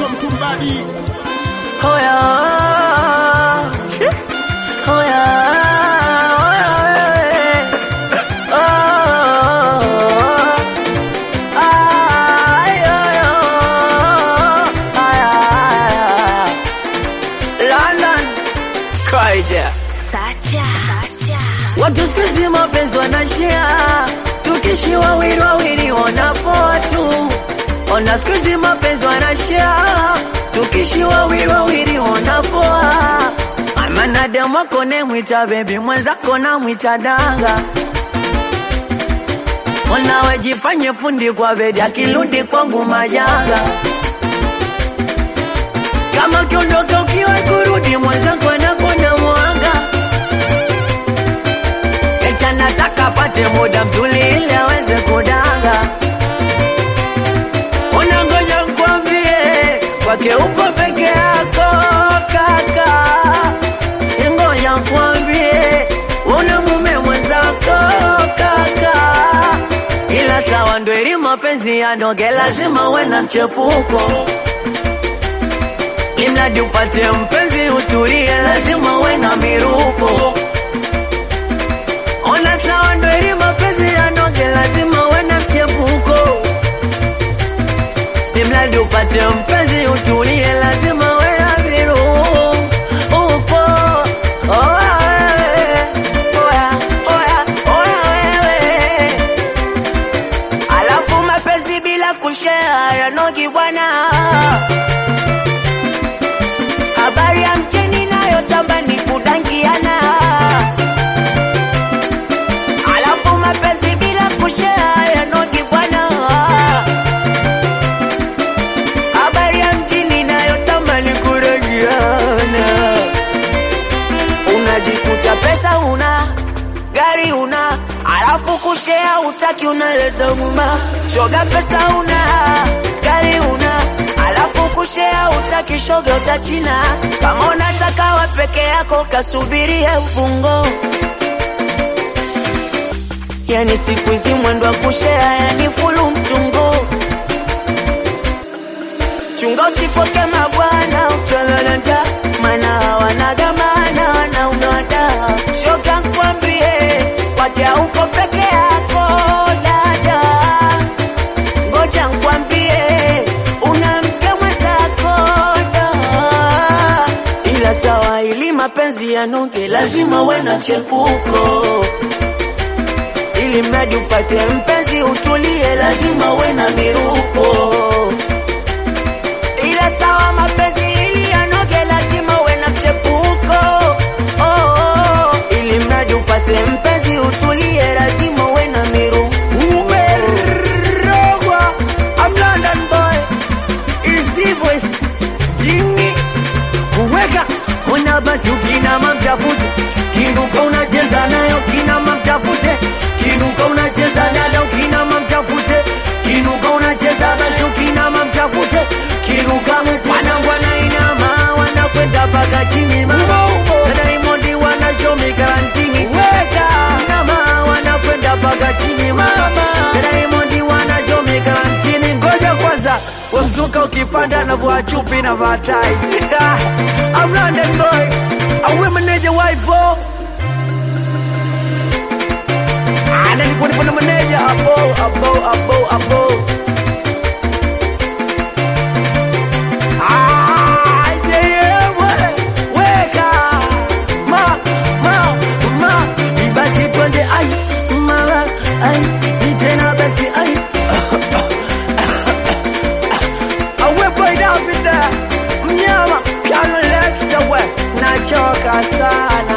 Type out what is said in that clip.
mtumbadi Hoya, shi, hoya, hoya, eh. Oh, ay, ay, oh, ay, ay, ay. London, Kaija. Watu siku hizi mapenzi wanashia, tukishi wawili wawili wanapoa tu. Ona siku hizi mapenzi wanashia, tukishi wawili wawili wanapoa. Manadamu wako nemwita bebi, mwenzako namwita danga. Ona wejifanye fundi kwa bedi, akirudi kwangu majanga. Kama ukiondoka ukiwa kurudi, mwenzako anakwenda mwanga Echa nataka apate muda mzuri ili aweze kudanga. Unangoja nkwambie, kwake uko peke yako kaka. Ngoja nkwambie, una mume mwenzako kaka. Ila sawa ndo ili mapenzi yanoge, lazima uwe na mchepuko. Limradi upate mpenzi utulie, lazima uwe na miruko. Ona sawa ndo ili mapenzi yanoge, lazima uwe na mchepuko. Imradi upate mpenzi utulie, lazima uwe na viruko. Oya wewe, oya, oya, oya wewe. Alafu mapenzi bila kushare yanogi bwana. Habari ya mcheni nayotamba ni kudangiana Alafu mapenzi bila kushare yanogi bwana. Habari ya mjini inayotamba ni kurangiana. Unajikuta pesa una gari una, alafu kushare utaki, unaleta nguma. Shoga pesa una gari una, alafu kushare utaki, shoga utachina. Kama unataka wa peke yako, kasubirie mfungo. Yani siku hizi mwendo wa kushea, yani fulu mtungo. Chunga usifoke mabwana, utalala njaa, maana wanagamana wanaung'ata. Shoga nkwambie, kwake uko peke yako dada. Ngoja nkwambie, una mke mwenzako da. Ila sawa, ili mapenzi yanuke, lazima uwe na chepuko ili mradi upate mpenzi utulie, lazima uwe na miruko. Ila sawa, mapenzi ili yanoge, lazima uwe na mchepuko. Oh, oh, ili mradi upate mpenzi utulie, lazima uwe na miruko. Umerogwa, I'm London boy, is the voice, Jimmy kuweka ona basi ukinama mtafute kinuka unacheza nayo kinama mtafute kinuka unacheza nayo kinama mtafute kinuka unacheza basi ukinama mtafute kinuka wanangu wanainama wanakwenda mpaka chini mama na Diamond wanashomi karantini weka inama wanakwenda mpaka chini mama na Diamond wanashomi karantini ngoja kwanza wamzuka ukipanda na vua chupi na vatai I'm London boy awe meneja waipo ana nilikuwa nipo na meneja abo abo abo abo Ah, yeah, yeah, we- weka ma ma ma basi twende ai mara ai tena basi ai awepo idapida mnyama piano leste we nachoka sana